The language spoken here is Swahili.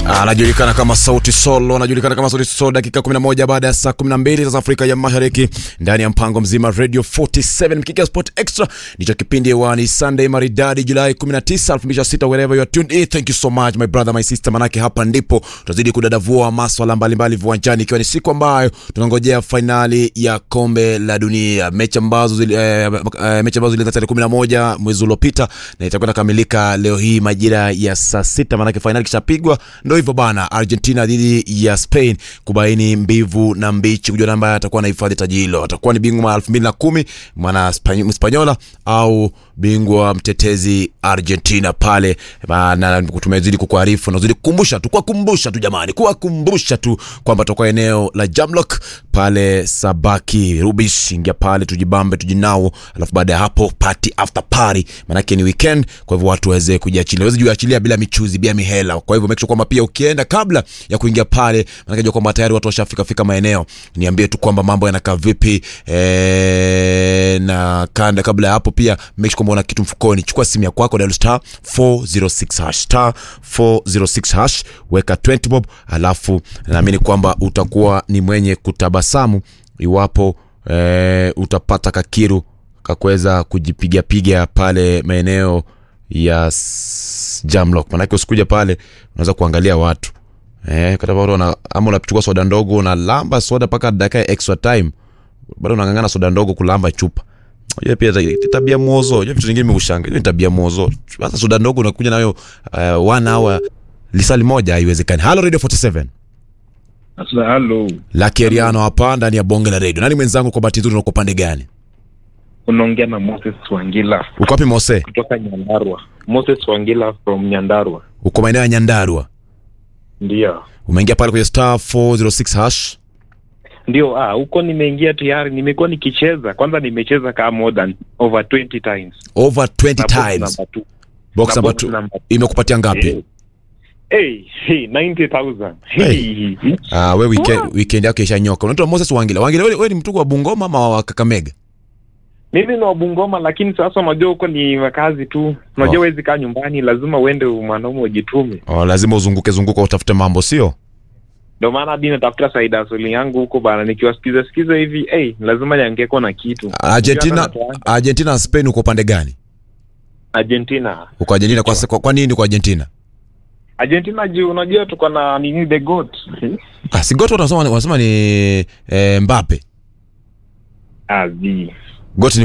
anajulikana kama Sauti Solo, anajulikana kama Sauti Solo. Dakika 11 baada ya saa 12 za Afrika ya Mashariki, ndani ya mpango mzima Radio 47 Mkika Sport Extra, ndicho kipindi hewani Sunday maridadi Julai 19, 2026 wherever you are tuned in. Thank you so much my brother my sister, manake hapa ndipo tutazidi kudadavua maswala mbalimbali viwanjani, ikiwa ni siku ambayo tunangojea fainali ya kombe la dunia, mechi ambazo zili, eh, eh, mechi ambazo zilianza tarehe 11 mwezi uliopita na itakwenda kamilika leo hii majira ya saa sita, manake fainali kishapigwa. Ndo hivyo bana, Argentina dhidi ya Spain kubaini mbivu na mbichi, kujua namba atakuwa anahifadhi taji hilo. Atakuwa ni bingwa elfu mbili na kumi mwana Mspanyola au bingwa mtetezi Argentina pale na tumezidi kukuarifu na zidi kukumbusha tu kuwakumbusha tu jamani, kuwakumbusha tu kwamba tutakuwa eneo la Jamlock pale Sabaki Rubish. Ingia pale tujibambe, tujinao, alafu baada ya hapo party after party, manake ni weekend. Kwa hivyo watu waweze kujiachilia, waweze kujiachilia bila michuzi, bila mihela. Kwa hivyo make sure kwamba pia ukienda kabla ya kuingia pale, manake jua kwamba tayari watu washafika fika maeneo. Niambie tu kwamba mambo yanakaa vipi eh, na kanda kabla ya hapo pia make sure kwamba una kitu mfukoni. Chukua simu ya kwako, dial star 406 hash star 406 hash, weka 20 bob, alafu naamini kwamba utakuwa ni mwenye kutabasamu iwapo eh, utapata kakiru kakuweza kujipigapiga pale maeneo ya s- Jamlock. Manake usikuja pale unaweza kuangalia watu eh, kata watu wana, ama unachukua soda ndogo unalamba soda mpaka dakika ya extra time, bado unang'ang'ana soda ndogo kulamba chupa hiyo pia ta- tabia mwozo. Hiyo vitu vingine meushanga, hiyo ni tabia mwozo. Sasa soda ndogo unakuja nayo uh, one hour lisali moja, haiwezekani. Halo Radio 47 Sasa halo, Lucky Eriano hapa ndani ya bonge la radio. Nani mwenzangu kwa bahati nzuri, uko pande gani? unaongea na Moses Wangila Uko wapi Mose? kutoka Nyandarua. Moses Wangila from Nyandarua. Uko maeneo ya Nyandarua. Ndio, Umeingia pale kwenye star 406 hash. ndio. Ah, huko nimeingia tayari, nimekuwa nikicheza. Kwanza nimecheza kama more than over 20 times. Over 20 Na box times. number two. Box Na number box 2 number two. imekupatia ngapi? Eh, Hey, hey, 90,000. Hey. Ah, we weekend weekend yako ishanyoka. Unaitwa Moses Wangila. Wangila wewe, wewe ni mtu wa Bungoma ama wa Kakamega? Mimi ni wa Bungoma, lakini sasa unajua huko ni makazi tu. Unajua Oh. huwezi kaa nyumbani, lazima uende mwanaume ujitume. Oh, lazima uzunguke zunguka utafute mambo, sio? Ndio maana hadi natafuta side hustle yangu huko bana, nikiwasikiza sikiza hivi, hey, lazima niangeko na kitu. Argentina Unajua hata Argentina na Spain uko pande gani? Argentina. Uko Argentina kwa, kwa, kwa nini uko Argentina? Argentina juu unajua tuko na nini the goat. Ah, si goto wanasema wanasema ni eh, Mbappe. Azi. Goat ni